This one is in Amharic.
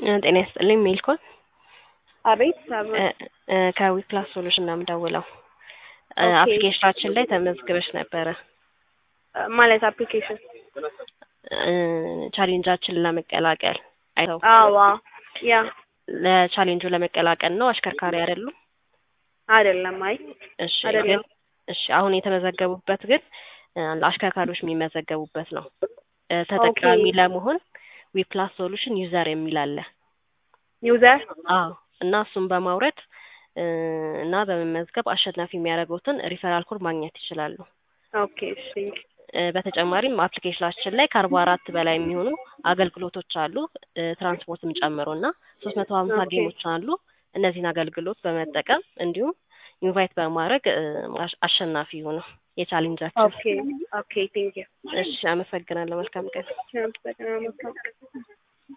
ጤና ይስጥልኝ ሜልኮን አቤት አብ- ከዊፕላስ ሶሉሽን ነው የምደውለው። ኦኬ። አፕሊኬሽናችን ላይ ተመዝግበሽ ነበረ ማለት አፕሊኬሽን ቻሌንጃችንን ለመቀላቀል አይተው አዋ ያ ለቻሌንጁ ለመቀላቀል ነው። አሽከርካሪ አይደሉም? አይደለም። አይ እሺ አይደለም። ግን እሺ አሁን የተመዘገቡበት ግን እ፣ ለአሽከርካሪዎች የሚመዘገቡበት ነው። እ፣ ተጠቃሚ ኦኬ። ለመሆን ዊፕላስ ሶሉሽን ዩዘር የሚል አለ። ዩዘር አዎ እና እሱን በማውረድ እ፣ እና በመመዝገብ አሸናፊ የሚያደርጉትን ሪፈራል ኮድ ማግኘት ይችላሉ። ኦኬ እሺ እ፣ በተጨማሪም አፕሊኬሽናችን ላይ ከአርባ አራት በላይ የሚሆኑ አገልግሎቶች አሉ እ፣ ትራንስፖርትም ጨምሮ እና ሶስት መቶ ሀምሳ ኦኬ። ጌሞች አሉ። እነዚህን አገልግሎት በመጠቀም እንዲሁም ኢንቫይት በማድረግ እ፣ አሽ- አሸናፊ ይሁኑ የቻሌንጃችን። ኦኬ ኦኬ ቴንክ ዩ እሺ አመሰግናለሁ። መልካም ቀን። አመሰግናለሁ።